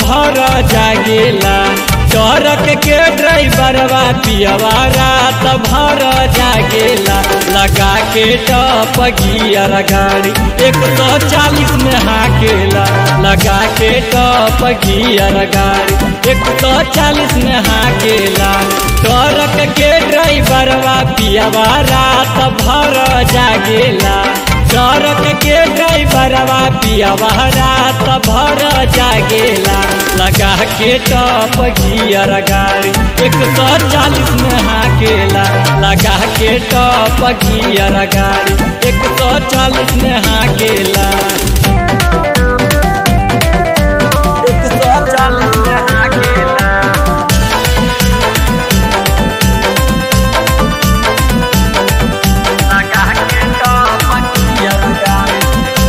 भर जागेला ट्रक के ड्राइवरवा पियवा रात भर जागेला लगा के टप गियर गाड़ी एक सौ चालीस में हाकेला लगा के टप गियर गाड़ी एक सौ चालीस में हाकेला ट्रक के ड्राइवरवा पियवा रात भर जागेला ट्रक के ड्राइवरवा पियवा रात भर जागेला लगा के टप गियर गाड़ी एक सौ चालीस में हाकेला लगा के टप गियर गाड़ी एक सौ चालीस में हाकेला एक सौ चालीस में हाकेला लगा के टप गियर गाड़ी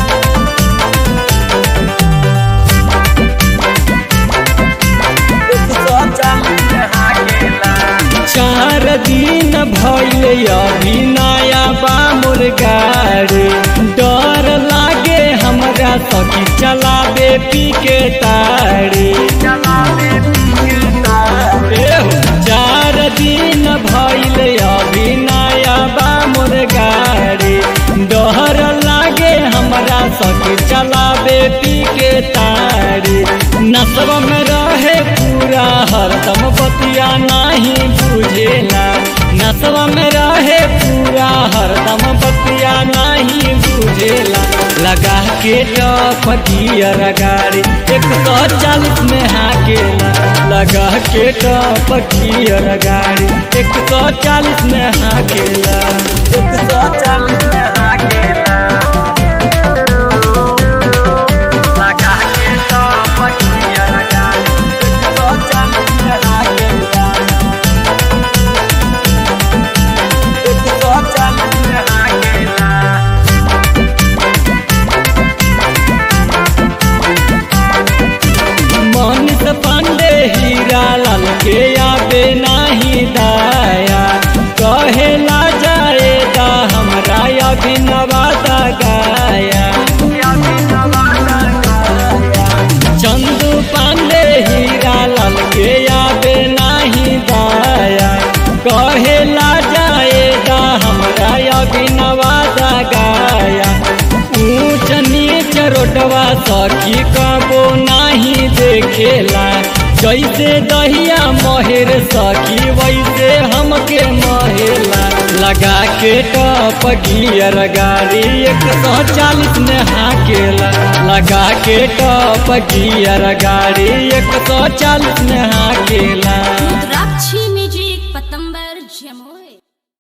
चार दिन भइल अभी नया बामुर गाड़ी डर लागे हमरा सखी चलाबे पी के ताड़ी एहो, चार दिन भइल अभी नया बामुर गाड़ी डर लागे हमरा सखी चलाबे पी के ताड़ी नसब में रहे पूरा हरदम बतिया नहीं बुझेला नसब में रहे पूरा हरदम बतिया नहीं बुझेला लगा के टप गियर गाड़ी एक सौ चालीस में हाकेला लगा के टप गियर गाड़ी एक सौ चालीस में हाकेला एक सौ चालीस में हाकेला लगा के टप गियर गाड़ी एक सौ चालीस में हाकेला एक सौ चालीस में हाकेला मनीष पांडे हीरा लाल के आबे नाही दाया कहेला जाएगा हमरा अभिनवादा गाया चंदू पांडे हीरा लाल के आबे नाही दाया कहेला जाएगा हमरा अभिनवादा गाया ऊंच नीच रोडवा सखी कबो नाही देखेला जैसे दहिया महेर सखी वैसे हमके महेला लगा के टप गियर गाड़ी एक सौ चालीस में हाकेला लगा के टप गियर गाड़ी एक सौ चालीस में हाकेला रुद्राक्षी